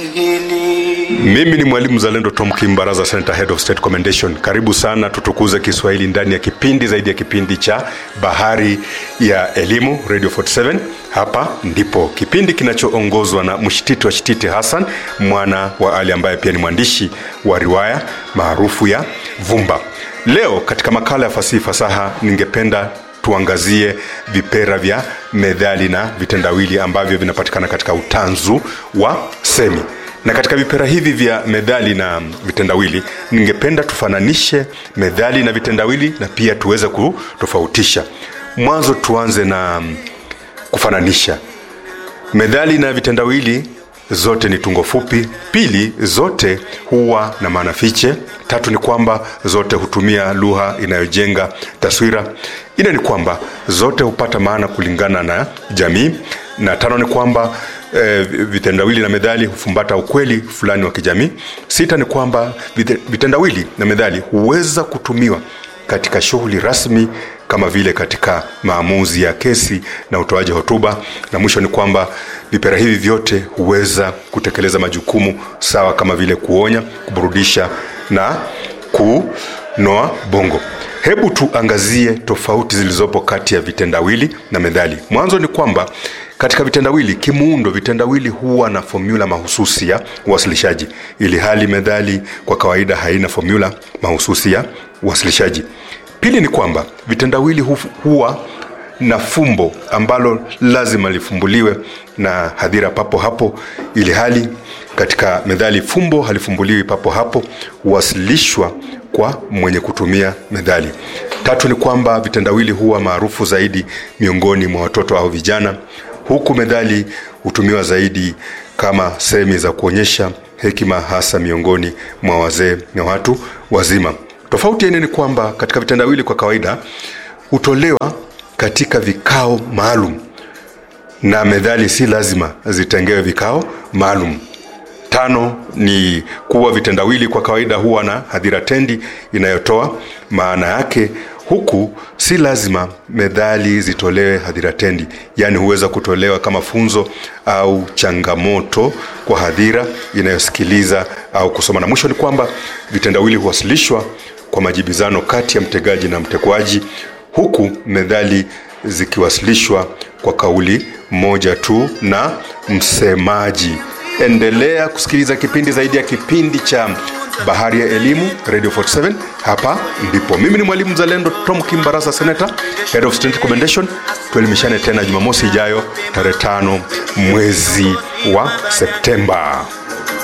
Kiswahili. Mimi ni mwalimu Zalendo Tom Kimbaraza, Senator Head of State Commendation. Karibu sana, tutukuze Kiswahili ndani ya kipindi zaidi ya kipindi cha Bahari ya Elimu, Radio 47. Hapa ndipo kipindi kinachoongozwa na mshititi wa Shititi Hassan, mwana wa Ali ambaye pia ni mwandishi wa riwaya maarufu ya Vumba. Leo katika makala ya fasihi fasaha, ningependa tuangazie vipera vya methali na vitendawili ambavyo vinapatikana katika utanzu wa semi na katika vipera hivi vya methali na vitendawili ningependa tufananishe methali na vitendawili na pia tuweze kutofautisha mwanzo tuanze na kufananisha methali na vitendawili zote ni tungo fupi pili zote huwa na maana fiche tatu ni kwamba zote hutumia lugha inayojenga taswira ine ni kwamba zote hupata maana kulingana na jamii na tano ni kwamba e, vitendawili na methali hufumbata ukweli fulani wa kijamii sita ni kwamba vite- vitendawili na methali huweza kutumiwa katika shughuli rasmi kama vile katika maamuzi ya kesi na utoaji hotuba na mwisho ni kwamba vipera hivi vyote huweza kutekeleza majukumu sawa kama vile kuonya kuburudisha na kunoa bongo hebu tuangazie tofauti zilizopo kati ya vitendawili na methali mwanzo ni kwamba katika vitendawili kimuundo vitendawili huwa na fomula mahususi ya uwasilishaji ili hali methali kwa kawaida haina fomula mahususi ya uwasilishaji pili ni kwamba vitendawili hu- huwa na fumbo ambalo lazima lifumbuliwe na hadhira papo hapo ili hali katika methali fumbo halifumbuliwi papo hapo huwasilishwa kwa mwenye kutumia methali tatu ni kwamba vitendawili huwa maarufu zaidi miongoni mwa watoto au vijana huku methali hutumiwa zaidi kama sehemi za kuonyesha hekima hasa miongoni mwa wazee na watu wazima tofauti ya nne ni kwamba katika vitendawili kwa kawaida hutolewa katika vikao maalum na methali si lazima zitengewe vikao maalum tano ni kuwa vitendawili kwa kawaida huwa na hadhira tendi inayotoa maana yake huku si lazima methali zitolewe hadhira tendi yaani huweza kutolewa kama funzo au changamoto kwa hadhira inayosikiliza au kusoma na mwisho ni kwamba vitendawili huwasilishwa kwa majibizano kati ya mtegaji na mtekwaji huku methali zikiwasilishwa kwa kauli moja tu na msemaji endelea kusikiliza kipindi zaidi ya kipindi cha bahari ya elimu radio 47 hapa ndipo mimi ni mwalimu mzalendo tom kimbarasa senata head of student commendation tuelimishane tena jumamosi ijayo tarehe tano mwezi wa septemba